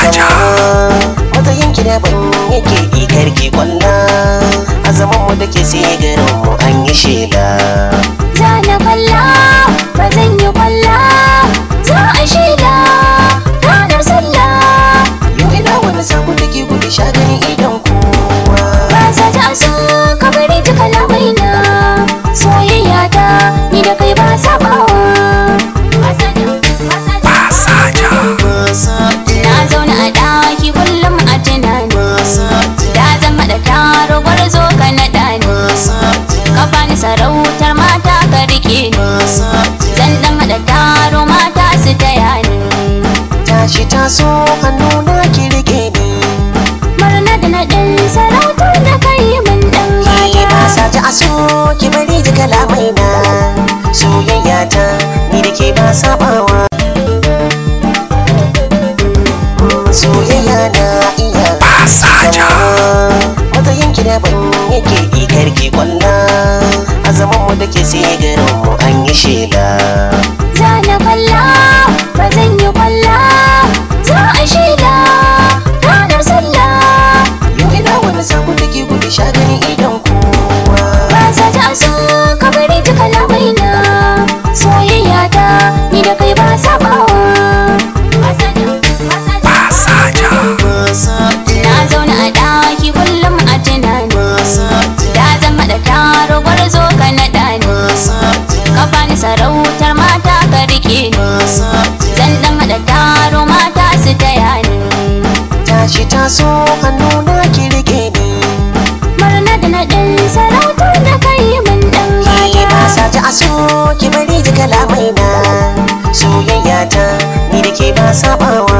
Saja. matsayin ki daban yake ikar ki kwalla a zaman mu da ke sai garin mu an yi shela za na kwalla ba zan yi kwalla za a shaida ranar sallah yau ina wani sako da ke gudu sha gani idan kowa ba sa ta so ka bari ta kalamai na soyayya ta ni da kai ba sabawa Saja. na zauna a ɗaki kullum a tunani da zama da taro gwarzo ka naɗa ni ka bani sarautar mata ka rike ni zan dan haɗa taro mata su taya ni tashi taso hannu na ki rike ni murna da naɗin sarautar da kai mun dan ki ba gata sa ta aso ki bari ji kalamai na soyayya ta ni da ke ba sabawa soyayya na iya Saja. matsayin ki daban yake ikar ki kwalla a zaman mu da ke sai garin mu an yi shela za na kwalla ba zan yi kwalla za a shaida ranar sallah yau ina wani sako da ke gudu sha gani idan kowa ba sa ta so ka bari ta kalamai na soyayya ta ni da kai ba sabawa Saja. na zauna a ɗaki kullum a tunani da zama da taro gwarzo ka naɗa ni ka bani sarautar mata ka rike ni zan dan haɗa taro mata su taya ni tashi taso hannu na ki rike ni murna da naɗin sarautar da kai mun dan ki ba gata sa ta aso ki bari ji kalamai na soyayya ta ni da ke ba sabawa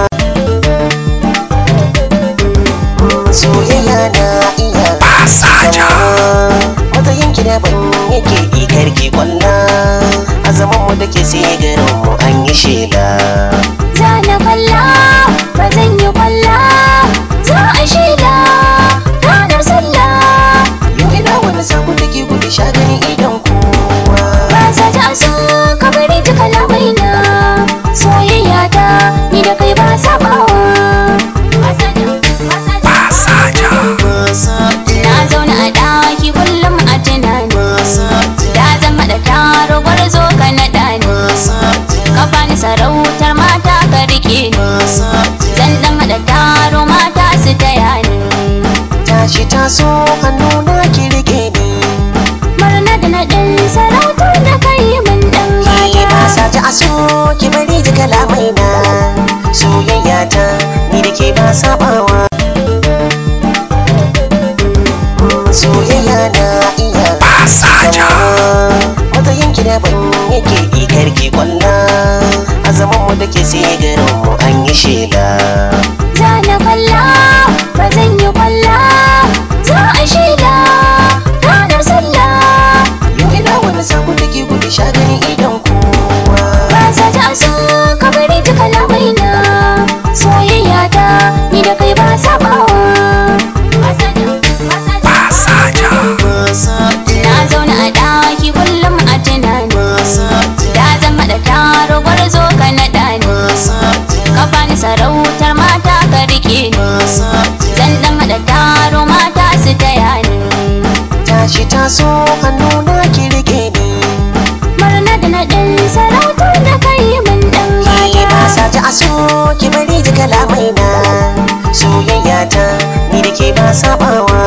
soyayya na iya Saja. matsayin ki daban yake ikar ki kwalla a zaman mu da ke sai garin mu an yi shela za na kwalla ba zan yi kwalla za a shaida ranar sallah yau ina wani sako da ke gudu sha gani idan kowa ba sa ta so ka bari ta kalamai na soyayya ta ni da kai ba sabawa Saja. na zauna a ɗaki kullum a tunani da zama da taro gwarzo ka naɗa ni ka bani sarautar mata ka rike ni zan dan haɗa taro mata su taya ni tashi taso hannu na ki rike ni murna da naɗin sarautar da kai mun dan ki ba gata sa ta aso ki bari ji kalamai na soyayya ta ni da ke ba sabawa soyayya na iya Saja. matsayin ki daban yake ikar ki kwalla a zaman mu da ke sai garin mu an yi shela za na kwalla ba zan yi kwalla za a shaida ranar sallah yau ina wani sako da ke gudu sha gani idan kowa ba sa ta so ka bari ta kalamai na soyayya ta ni da kai ba sabawa Saja. na zauna a ɗaki kullum a tunani da zama da taro gwarzo ka naɗa ni ka bani sarautar mata ka rike ni zan dan haɗa taro mata su taya ni tashi taso hannu na ki rike ni murna da naɗin sarautar da kai mun dan ki ba gata sa ta aso ki bari ji kalamai na soyayya ta ni da ke ba sabawa